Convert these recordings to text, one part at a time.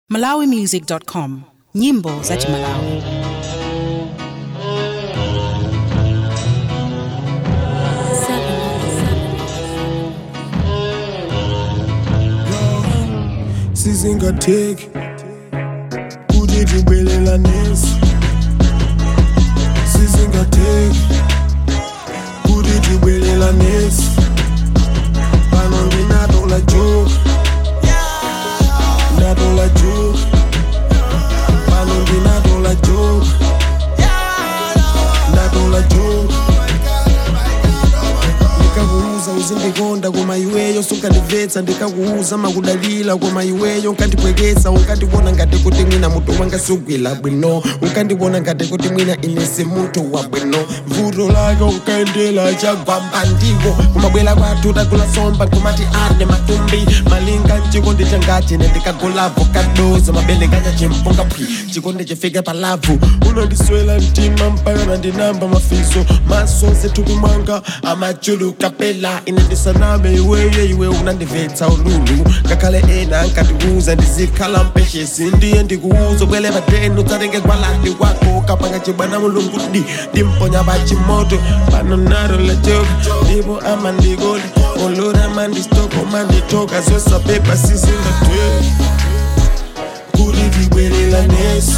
malawimusic.com nyimbo za chimalawi sizingatheki kuti tibwelelanesi sizingatheki kuti tibwelelanesi pano ndinatola joke ndatola joke pano ndinatola joke ndatola joke ndikakuuza uzindikonda koma iweyo sunkandibvetsa ndikakuuza makudalira koma iweyo unkandipwekesa unkandibona ngati kuti mwina mutu wanga sugwila bwino unkandibona ngati kuti mwina inesi mutu wa bwino vuto lake unkaendela chagwamba ndiwo kumabwela kwathu takula somba kumati ane matumbi malinga mchikondi changachi nendikagolavo kadoza mabele kanya chimponga phi chikondi chifike palavu unandiswela mtima mpaka nandinamba mafiso maso zethupi mwanga amachuluka pela ine ndisaname iweye iwe unandibvetsa ululu ngakhale ena ankatiuza ndizikhala mpeshesi ndiye ndikuuza bwele pateni udzatenge gwalandi kwako kapanga chibwana mulungudi ndimponya pachimoto pano naro la joke ndipo amandikoli olora mandistoko manditoka zosapepa sizingatwe kuti tibwerelanesi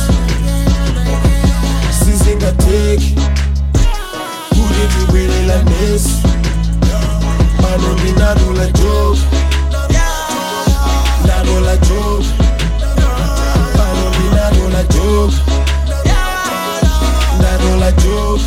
sizingateki kuti tibwerelanesi pano ndinatola joke ndatola joke pano ndinatola joke ndatola joke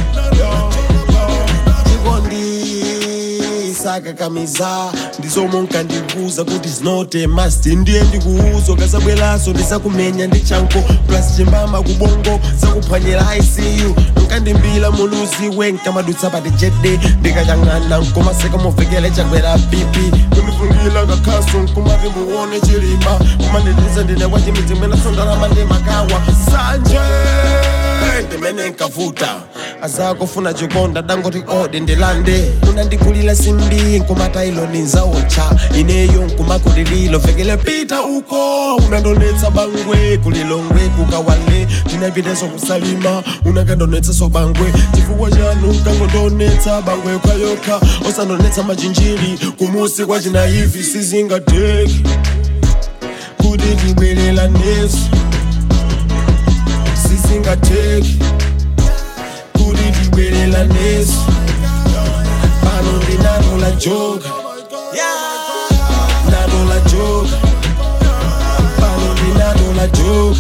chikondisakakamiza ndizomwe nkandibuza kuti zinote masti ndiye ndikuuzo kasabwelaso ndisakumenya ndi chanko plus chimbama kubongo zakuphwanyira icu nkandimbila muluzi wenkamadutsa pati jede ndikachang'ana nkomaseka movekele chagwera pipi kundifungila kakhaso nkumati muone chilima kumandiliza ndine kwa chimidzi mwena sondalama ndi makawa sanje ndimene nkavuta azakufuna chikonda dangoti ode ndilande unandikulila simbi nkumata ilo ninzaocha ineyo nkumakulililo vekele pita uko unandonetsa bangwe kulilongwe kukawale tinapiteso kusalima unakandonetsaso bangwe chifukwa chanu nkangondonetsa bangwe yokhayoka osandonetsa machinjiri kumusi kwa chinaivi sizingateki kuti tibwerelanesi sizingateki kuti tibwerelanesi pano ndinatola joka ndatola joka pano ndinatola joka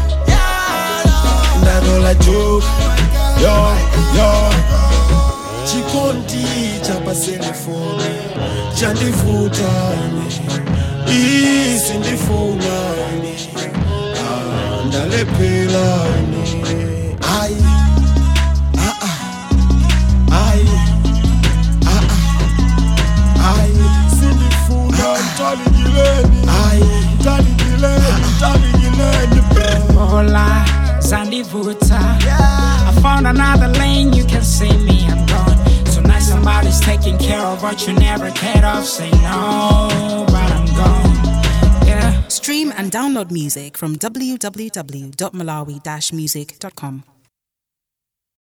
ndatola joka yo yo chikondi chapaselefoni chandivutane isi ndifunane Ah, ndalephelane ayi ah, ah, ayi ah, ah, ayi sindifuna mtalikileni ayi mtalikileni mtalikileni Hola, Zandivuta. I found another lane, you can see me, I'm gone. Tonight somebody's taking care of what you never cared of. Say no, but I'm gone. Yeah. stream and download music from www.malawi-music.com